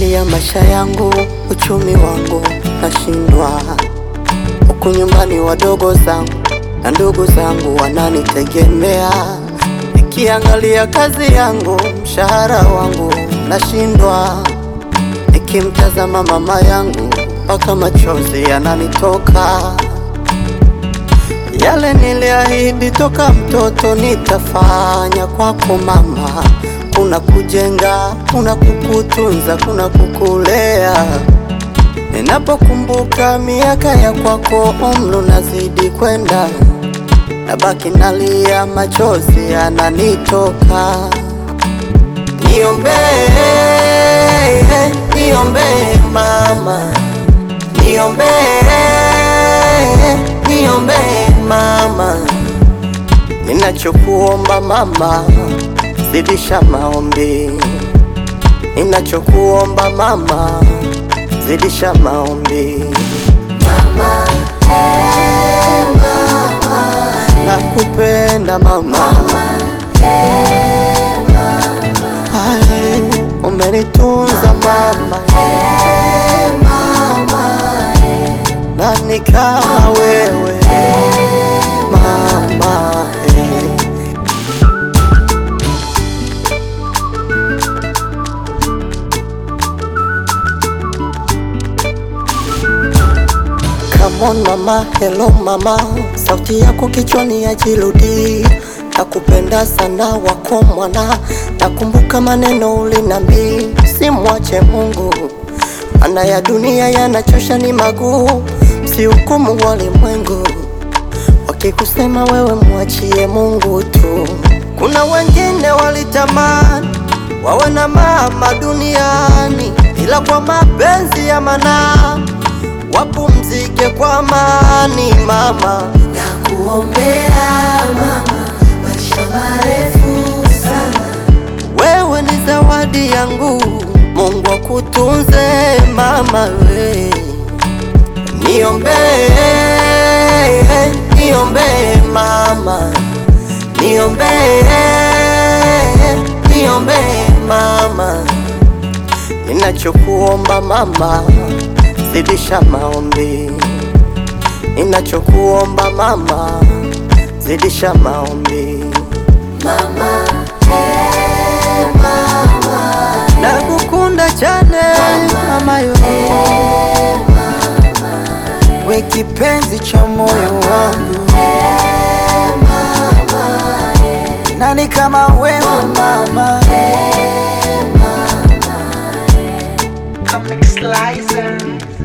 Nikiangalia maisha yangu, uchumi wangu nashindwa, huku nyumbani wadogo zangu na ndugu zangu wananitegemea. Nikiangalia kazi yangu, mshahara wangu nashindwa, nikimtazama mama yangu mpaka machozi yananitoka. Yale niliahidi toka mtoto nitafanya kwako mama, kuna kujenga, kuna kukutunza, kuna kukulea. Ninapokumbuka miaka ya kwako, umri unazidi kwenda, nabaki nalia, machozi yananitoka. Niombee, niombee mama, niombee, niombee mama, ninachokuomba mama, zidisha maombi, ninachokuomba mama, zidisha maombi. Nakupenda mama, Ay, umenitunza mama, nani kama wewe mama eh. Come on mama, hello mama, sauti yako kichwani ya jiludi, nakupenda sana wako mwana, nakumbuka maneno ulinambi, simwache Mungu, maana ya dunia yanachosha ni maguu, msihukumu walimwengu, wakikusema wewe mwachie Mungu tu. Kuna wengine walitamani wawe na mama duniani, ila kwa mapenzi ya manaa wapumzike kwa amani mama. Nakuombea mama, maisha marefu sana. Wewe ni zawadi yangu, Mungu akutunze mama we. Niombee, niombee mama, niombee, niombee mama, ninachokuomba mama, zidisha maombi, ninachokuomba mama, zidisha maombi. Mama, eh, mama, Nakukunda chane mama yo, we kipenzi cha moyo wangu, nani kama wewe mama? Comic Slicer.